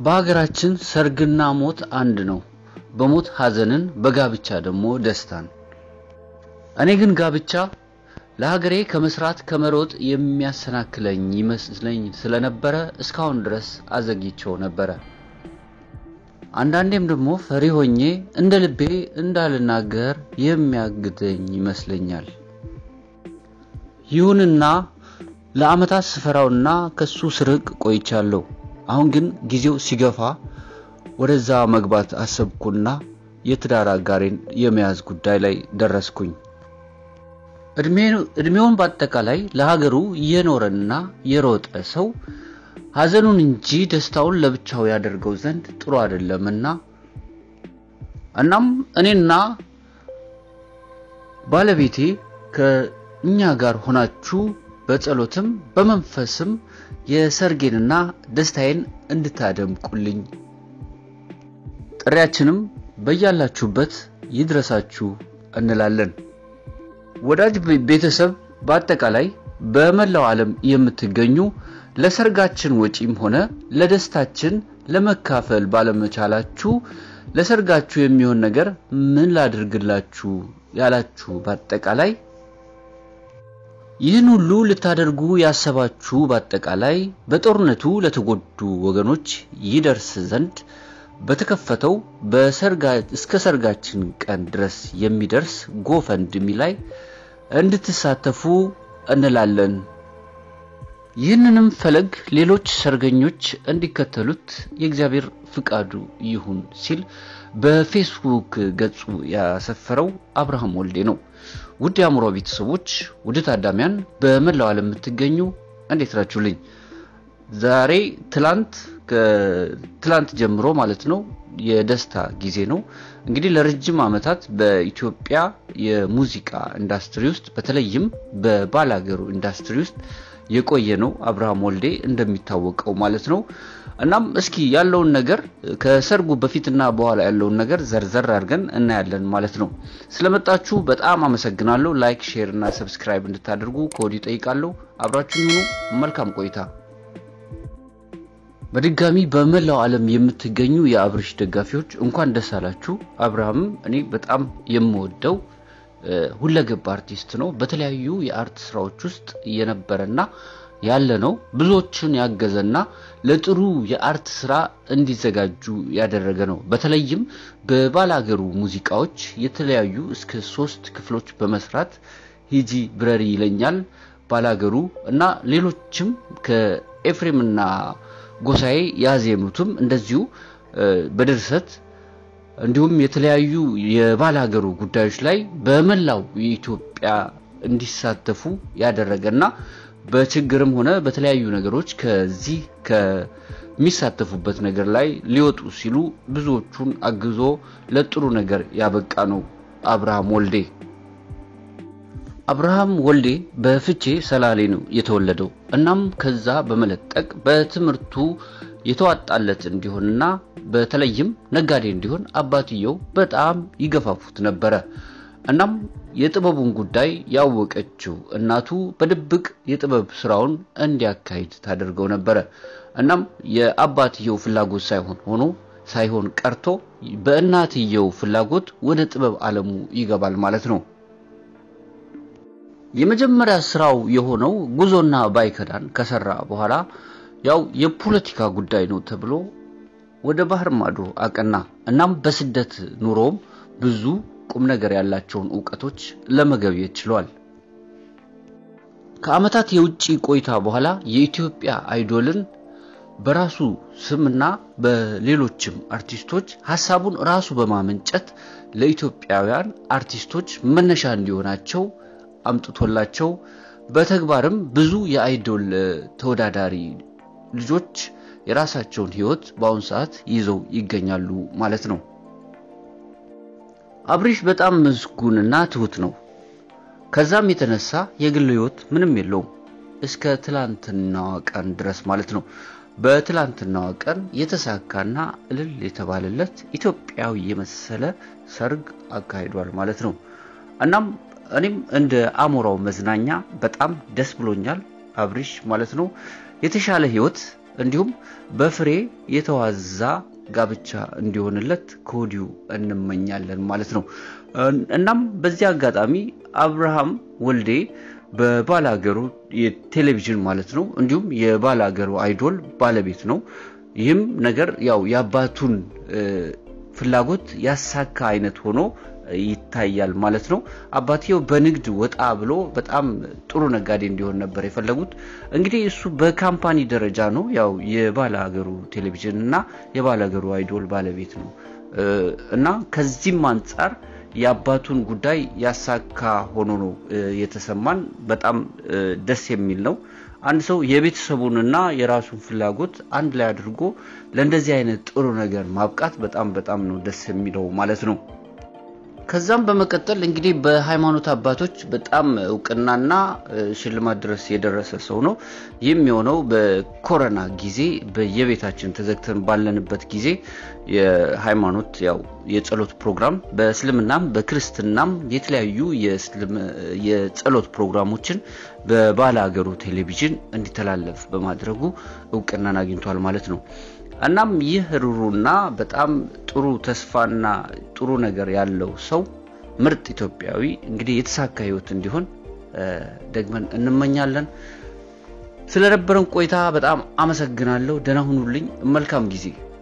በሀገራችን ሰርግና ሞት አንድ ነው። በሞት ሐዘንን፣ በጋብቻ ደግሞ ደስታን። እኔ ግን ጋብቻ ለሀገሬ ከመስራት ከመሮጥ የሚያሰናክለኝ ይመስለኝ ስለነበረ እስካሁን ድረስ አዘግይቸው ነበረ። አንዳንዴም ደግሞ ፈሪ ሆኜ እንደ ልቤ እንዳልናገር የሚያግደኝ ይመስለኛል። ይሁንና ለዓመታት ስፈራውና ከሱ ስርቅ ቆይቻለሁ። አሁን ግን ጊዜው ሲገፋ ወደዛ መግባት አሰብኩና የትዳር አጋሬን የመያዝ ጉዳይ ላይ ደረስኩኝ። እድሜውን በአጠቃላይ ለሀገሩ የኖረና የሮጠ ሰው ሐዘኑን እንጂ ደስታውን ለብቻው ያደርገው ዘንድ ጥሩ አይደለምና እናም እኔና ባለቤቴ ከእኛ ጋር ሆናችሁ በጸሎትም በመንፈስም የሰርጌንና ደስታዬን እንድታደምቁልኝ ጥሪያችንም በያላችሁበት ይድረሳችሁ እንላለን። ወዳጅ ቤተሰብ፣ በአጠቃላይ በመላው ዓለም የምትገኙ ለሰርጋችን ወጪም ሆነ ለደስታችን ለመካፈል ባለመቻላችሁ ለሰርጋችሁ የሚሆን ነገር ምን ላድርግላችሁ ያላችሁ በአጠቃላይ ይህን ሁሉ ልታደርጉ ያሰባችሁ በአጠቃላይ በጦርነቱ ለተጎዱ ወገኖች ይደርስ ዘንድ በተከፈተው እስከ ሰርጋችን ቀን ድረስ የሚደርስ ጎፈንድሚ ላይ እንድትሳተፉ እንላለን። ይህንንም ፈለግ ሌሎች ሰርገኞች እንዲከተሉት የእግዚአብሔር ፍቃዱ ይሁን ሲል በፌስቡክ ገጹ ያሰፈረው አብርሃም ወልዴ ነው። ውድ የአእምሮ ቤተሰቦች፣ ውድ ታዳሚያን በመላው ዓለም የምትገኙ እንዴት ናችሁልኝ? ዛሬ ትላንት ከትላንት ጀምሮ ማለት ነው የደስታ ጊዜ ነው። እንግዲህ ለረጅም ዓመታት በኢትዮጵያ የሙዚቃ ኢንዱስትሪ ውስጥ በተለይም በባላገሩ ኢንዱስትሪ ውስጥ የቆየ ነው አብርሃም ወልዴ እንደሚታወቀው ማለት ነው። እናም እስኪ ያለውን ነገር ከሰርጉ በፊትና በኋላ ያለውን ነገር ዘርዘር አድርገን እናያለን ማለት ነው። ስለመጣችሁ በጣም አመሰግናለሁ። ላይክ፣ ሼር እና ሰብስክራይብ እንድታደርጉ ከወዲሁ ጠይቃለሁ። አብራችሁን ሁኑ። መልካም ቆይታ። በድጋሚ በመላው ዓለም የምትገኙ የአብርሽ ደጋፊዎች እንኳን ደስ አላችሁ። አብርሃምም እኔ በጣም የምወደው ሁለገብ አርቲስት ነው። በተለያዩ የአርት ስራዎች ውስጥ የነበረና ያለ ነው። ብዙዎችን ያገዘና ለጥሩ የአርት ስራ እንዲዘጋጁ ያደረገ ነው። በተለይም በባላገሩ ሙዚቃዎች የተለያዩ እስከ ሶስት ክፍሎች በመስራት ሂጂ ብረሪ ይለኛል፣ ባላገሩ እና ሌሎችም ከኤፍሬምና ጎሳዬ ያዜሙትም እንደዚሁ በድርሰት እንዲሁም የተለያዩ የባላገሩ ጉዳዮች ላይ በመላው የኢትዮጵያ እንዲሳተፉ ያደረገና በችግርም ሆነ በተለያዩ ነገሮች ከዚህ ከሚሳተፉበት ነገር ላይ ሊወጡ ሲሉ ብዙዎቹን አግዞ ለጥሩ ነገር ያበቃ ነው አብርሃም ወልዴ። አብርሃም ወልዴ በፍቼ ሰላሌ ነው የተወለደው። እናም ከዛ በመለጠቅ በትምህርቱ የተዋጣለት እንዲሆንና በተለይም ነጋዴ እንዲሆን አባትየው በጣም ይገፋፉት ነበረ። እናም የጥበቡን ጉዳይ ያወቀችው እናቱ በድብቅ የጥበብ ስራውን እንዲያካሂድ ታደርገው ነበረ። እናም የአባትየው ፍላጎት ሳይሆን ሆኖ ሳይሆን ቀርቶ በእናትየው ፍላጎት ወደ ጥበብ ዓለሙ ይገባል ማለት ነው። የመጀመሪያ ስራው የሆነው ጉዞና ባይከዳን ከሰራ በኋላ ያው የፖለቲካ ጉዳይ ነው ተብሎ ወደ ባህር ማዶ አቀና። እናም በስደት ኑሮም ብዙ ቁም ነገር ያላቸውን እውቀቶች ለመገብየት ችሏል። ከዓመታት የውጭ ቆይታ በኋላ የኢትዮጵያ አይዶልን በራሱ ስምና በሌሎችም አርቲስቶች ሀሳቡን ራሱ በማመንጨት ለኢትዮጵያውያን አርቲስቶች መነሻ እንዲሆናቸው አምጥቶላቸው በተግባርም ብዙ የአይዶል ተወዳዳሪ ልጆች የራሳቸውን ህይወት በአሁኑ ሰዓት ይዘው ይገኛሉ ማለት ነው። አብሪሽ በጣም ምስጉንና ትሁት ነው። ከዛም የተነሳ የግል ህይወት ምንም የለውም እስከ ትላንትናዋ ቀን ድረስ ማለት ነው። በትላንትናዋ ቀን የተሳካና እልል የተባለለት ኢትዮጵያዊ የመሰለ ሰርግ አካሂዷል ማለት ነው። እናም እኔም እንደ አሞራው መዝናኛ በጣም ደስ ብሎኛል። አብሪሽ ማለት ነው የተሻለ ህይወት እንዲሁም በፍሬ የተዋዛ ጋብቻ እንዲሆንለት ከወዲሁ እንመኛለን ማለት ነው። እናም በዚህ አጋጣሚ አብርሃም ወልዴ በባላገሩ የቴሌቪዥን ማለት ነው እንዲሁም የባላገሩ አይዶል ባለቤት ነው። ይህም ነገር ያው የአባቱን ፍላጎት ያሳካ አይነት ሆኖ ይታያል ማለት ነው። አባትየው በንግድ ወጣ ብሎ በጣም ጥሩ ነጋዴ እንዲሆን ነበር የፈለጉት። እንግዲህ እሱ በካምፓኒ ደረጃ ነው ያው የባለ ሀገሩ ቴሌቪዥን እና የባለ ሀገሩ አይዶል ባለቤት ነው እና ከዚህም አንጻር የአባቱን ጉዳይ ያሳካ ሆኖ ነው የተሰማን። በጣም ደስ የሚል ነው። አንድ ሰው የቤተሰቡንና የራሱን ፍላጎት አንድ ላይ አድርጎ ለእንደዚህ አይነት ጥሩ ነገር ማብቃት በጣም በጣም ነው ደስ የሚለው ማለት ነው። ከዛም በመቀጠል እንግዲህ በሃይማኖት አባቶች በጣም እውቅናና ሽልማት ድረስ የደረሰ ሰው ነው። ይህም የሆነው በኮረና ጊዜ በየቤታችን ተዘግተን ባለንበት ጊዜ የሃይማኖት ያው የጸሎት ፕሮግራም በእስልምናም በክርስትናም የተለያዩ የጸሎት ፕሮግራሞችን በባለ ሀገሩ ቴሌቪዥን እንዲተላለፍ በማድረጉ እውቅናን አግኝቷል ማለት ነው። እናም ይህ ሩሩና በጣም ጥሩ ተስፋና ጥሩ ነገር ያለው ሰው ምርጥ ኢትዮጵያዊ እንግዲህ የተሳካ ሕይወት እንዲሆን ደግመን እንመኛለን። ስለነበረን ቆይታ በጣም አመሰግናለሁ። ደህና ሁኑልኝ። መልካም ጊዜ